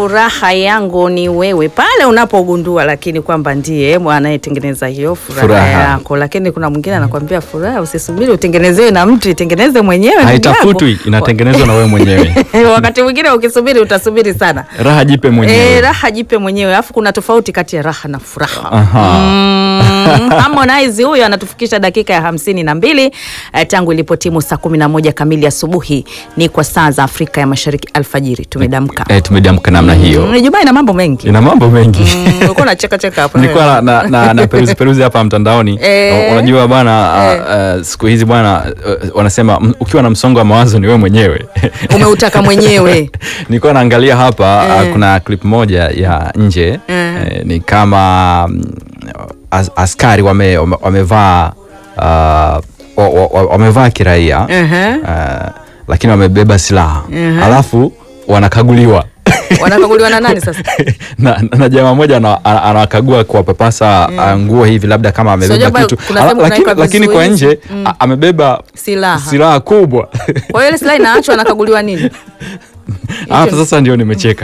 furaha yangu ni wewe, pale unapogundua lakini kwamba ndiye anayetengeneza hiyo furaha, Furaha. yako. Lakini kuna mwingine anakwambia furaha usisubiri utengenezewe na mtu, itengeneze mwenyewe. ndugu haitafutwi yangu. inatengenezwa na wewe mwenyewe Wakati mwingine ukisubiri utasubiri sana. raha jipe E, mwenyewe raha jipe mwenyewe, alafu kuna tofauti kati ya raha na furaha. Aha. Mm, Harmonize huyo anatufikisha dakika ya hamsini na mbili eh, tangu ilipotimu saa kumi na moja kamili asubuhi ni kwa saa za Afrika ya Mashariki alfajiri. Tumedamka. eh, tumedamka namna hiyo Mm, Ijumaa ina mambo mengi. ina mambo mengi Mm, Ulikuwa unacheka cheka hapo. nilikuwa na, na, na, na peruzi peruzi hapa mtandaoni Eh. unajua bwana uh, uh, siku hizi bwana uh, wanasema m- ukiwa na msongo wa mawazo ni wewe mwenyewe Umeutaka mwenyewe. nilikuwa naangalia hapa Eh. uh, kuna clip moja ya nje Eh. eh, ni kama mm, as, askari wame, wame, wamevaa uh, wa- wa- wa- wamevaa kiraia Mhm. uh, lakini wamebeba silaha Mhm. alafu wanakaguliwa Wanakaguliwa na nani sasa? na, na jamaa moja ana- ana- anawakagua kuwapapasa uh, nguo hivi labda kama amebeba Sijajua kitu kuna Ala- sehemu lakini, kunawekwa lakini kwa vizuizi. nje a- amebeba Silaha. silaha kubwa Kwa hiyo ile silaha inaachwa anakaguliwa nini? hapo sasa ndio nimecheka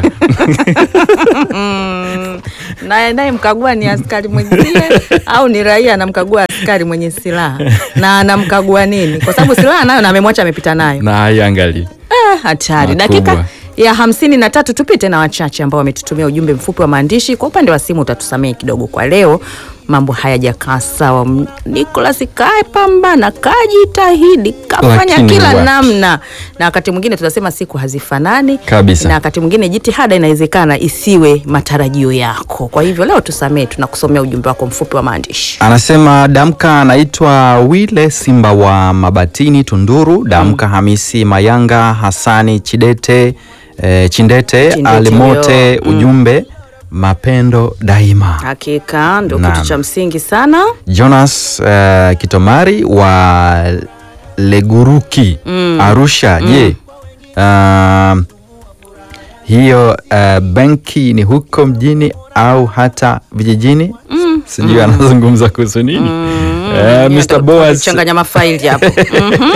Mm, naye naye mkagua ni askari mwenzie au ni raia anamkagua askari mwenye silaha na anamkagua nini? Kwa sababu silaha nayo na amemwacha amepita nayo. na haiangali Ah, hatari. Makubwa. Dakika ya hamsini na tatu tupite na wachache ambao wametutumia ujumbe mfupi wa maandishi. Kwa upande wa simu utatusamehe kidogo kwa leo, mambo hayajakaa sawa. M- Nicholas kae pambana, kajitahidi, kafanya Lakini kila wapi. namna, na wakati mwingine tutasema siku hazifanani Kabisa. na wakati mwingine jitihada inawezekana isiwe matarajio yako. Kwa hivyo leo tusamehe, tunakusomea ujumbe wako mfupi wa maandishi. anasema damka anaitwa wile simba wa mabatini tunduru damka hamisi mayanga hasani chidete eh, chindete, Chindete alimote yo. Mm. ujumbe mapendo daima Hakika ndio Naam. kitu cha msingi sana. jonas eh, kitomari wa leguruki Mm. arusha je um, hiyo uh, benki ni huko mjini au hata vijijini Mm. sijui anazungumza kuhusu nini Eh, Mr. Boaz changanya mafaili hapo. Mhm.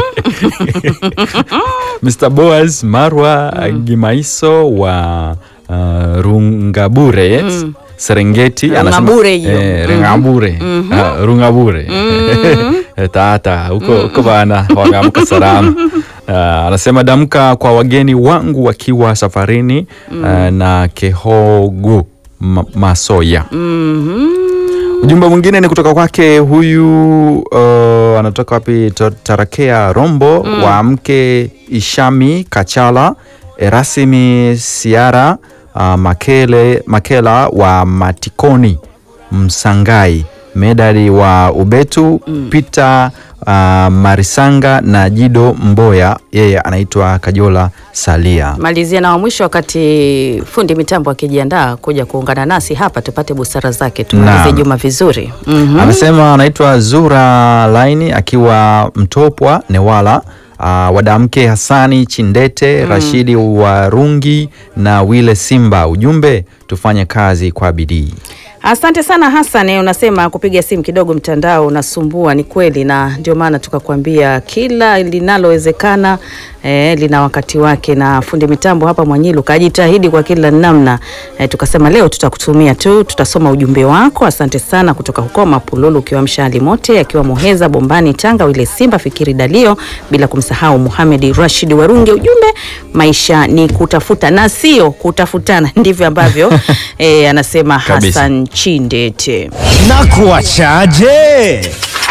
Mr. Boaz Marwa Gimaiso wa uh, Rungabure Serengeti Rungabure hiyo. eh, Mhm. Rungabure Ah, Rungabure Eh, tata huko huko bana wameamka salama Ah, anasema damka kwa wageni wangu wakiwa safarini ah, na Kehogu Ma- Masoya Mhm. Ujumbe mwingine ni kutoka kwake huyu uh, anatoka wapi? To- Tarakea Rombo wa mke Ishami Kachala, Erasimi Siara uh, Makele, Makela wa Matikoni Msangai, Medali wa Ubetu Peter uh, Marisanga na Jido Mboya, yeye anaitwa Kajola Salia. Malizia na wa mwisho, wakati fundi mitambo akijiandaa kuja kuungana nasi hapa, tupate busara zake, tumalize Naam. juma vizuri. Mhm. Anasema anaitwa Zura Laini akiwa Mtopwa Newala. Uh, wadamke Hasani Chindete Rashidi Warungi na Wile Simba. Ujumbe tufanye kazi kwa bidii. Asante sana Hassan, unasema kupiga simu kidogo mtandao unasumbua. Ni kweli, na ndio maana tukakwambia kila linalowezekana eh, lina wakati wake, na fundi mitambo hapa Mwanyilu kajitahidi kwa kila namna eh, tukasema leo tutakutumia tu, tutasoma ujumbe wako. Asante sana kutoka huko Mapululu, ukiwa mshali mote akiwa Muheza Bombani Tanga, Wile Simba Fikiri Dalio, bila kumsahau Muhamedi Rashid Warunge. Ujumbe, maisha ni kutafuta na sio kutafutana, ndivyo ambavyo eh, anasema Kabisa. Hassan Chindete. na kuachaje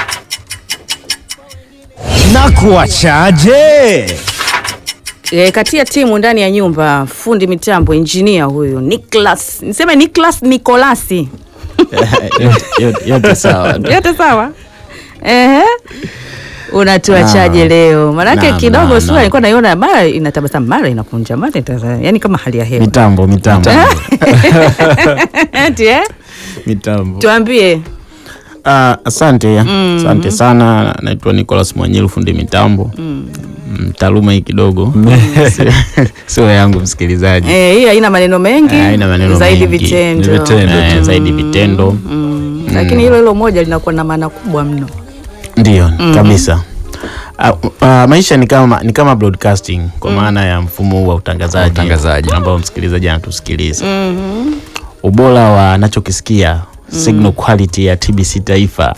na kuachaje E, katia timu ndani ya nyumba, fundi mitambo, injinia huyu Niklas, niseme Niklas Nikolasi, Yote- yote sawa yote sawa. Ehe, unatuachaje leo? Manake Naam, kidogo naam, sura naam. ilikuwa naiona mara inatabasamu mara inakunja mara ita- yani kama hali ya hewa mitambo mitambo Eti, eh? mitambo Tuambie Ah, asante asante sana naitwa Nicholas Mwanyilu fundi mitambo mm. taaluma hii kidogo Sio- sio yangu msikilizaji eh, hii haina maneno mengi, Eh, haina maneno zaidi mengi. vitendo, Ni vitendo. Eh, zaidi vitendo Mm, lakini hilo hilo moja linakuwa na maana kubwa mno. Ndiyo kabisa. Ah, ah, maisha ni kama ni kama broadcasting kwa maana ya mfumo huu wa utangazaji, Utangazaji. ambao msikilizaji anatusikiliza ubora wa anachokisikia signal quality ya TBC Taifa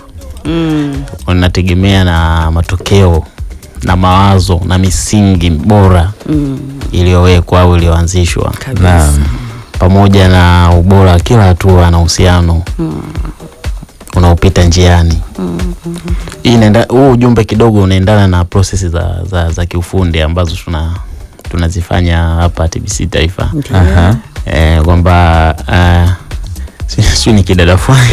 unategemea na matokeo na mawazo na misingi bora iliyowekwa au iliyoanzishwa kabisa pamoja na ubora wa kila hatua na uhusiano unaopita njiani. Hii inaenda huu ujumbe kidogo unaendana na prosesi za, za, za kiufundi ambazo tuna tunazifanya hapa TBC Taifa Aha. eh, kwamba uh, sijui ni kidada fulani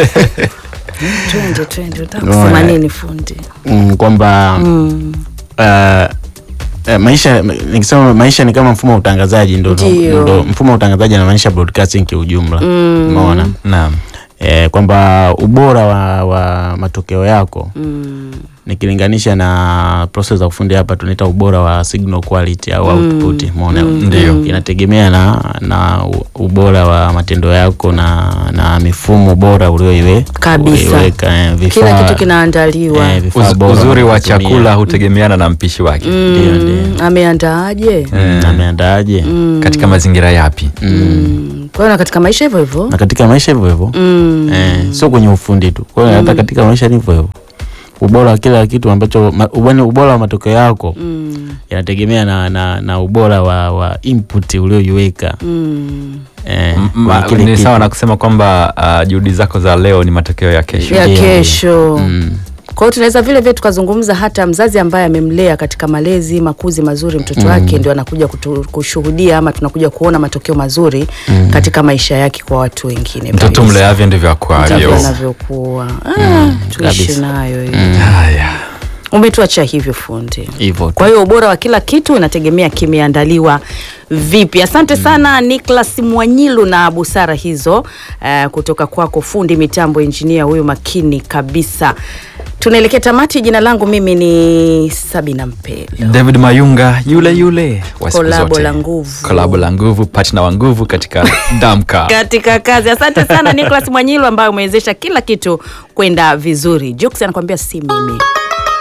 twende twende unataka Unaona, kusema eh. nini fundi mm, kwamba mm. uh, eh, maisha nikisema maisha ni kama mfumo wa utangazaji ndo, Ndio. ndo mfumo wa utangazaji anamaanisha broadcasting kiujumla umeona Naam. eh, kwamba ubora wa, wa matokeo yako Mm. nikilinganisha na process za ufundi hapa tunaita ubora wa signal quality au output umeona Ndio. inategemea na, na u- ubora wa matendo yako na, na mifumo bora ulioiwe Kabisa. ulioiweka, eh, vifaa- kila kitu kinaandaliwa eh, vifaa Uz, bora uzuri wa unavyotumia. chakula hutegemeana na mpishi wake Ndio, ndio. Mm, ameandaaje Mm, ameandaaje katika mazingira yapi Mm. kwa hiyo na katika maisha hivyo hivyo na katika maisha hivyo hivyo Mm. eh, sio kwenye ufundi tu kwa hiyo hata katika maisha ni hivyo hivyo ubora wa kila kitu ambacho ma- ubani ubora wa matokeo yako Mm. inategemea na, na, na ubora wa, wa input ulioiweka Mm. eh, Ma- kwenye kile ni kitu. sawa na kusema kwamba uh, juhudi zako za leo ni matokeo ya kesho ya Ndio. kesho Mm. kwa hiyo tunaweza vile vile tukazungumza hata mzazi ambaye amemlea katika malezi makuzi mazuri mtoto wake ndio anakuja kutu, kushuhudia ama tunakuja kuona matokeo mazuri katika maisha yake kwa watu wengine mtoto kabisa. mleavyo ndivyo Ndivyo akwavyo anavyokuwa ah, tuishi kabisa. nayo hiyo haya umetuacha hivyo fundi hivyo tu. kwa hiyo ubora wa kila kitu inategemea kimeandaliwa vipi asante sana Nicholas Mwanyilu na busara hizo uh, kutoka kwako fundi mitambo injinia huyu makini kabisa tunaelekea tamati jina langu mimi ni Sabina Mpelo david mayunga yule yule wa siku Kolabo zote. la nguvu. kolabo la nguvu partner wa nguvu katika damka katika kazi asante sana Nicholas Mwanyilu ambaye umewezesha kila kitu kwenda vizuri Jux anakuambia si mimi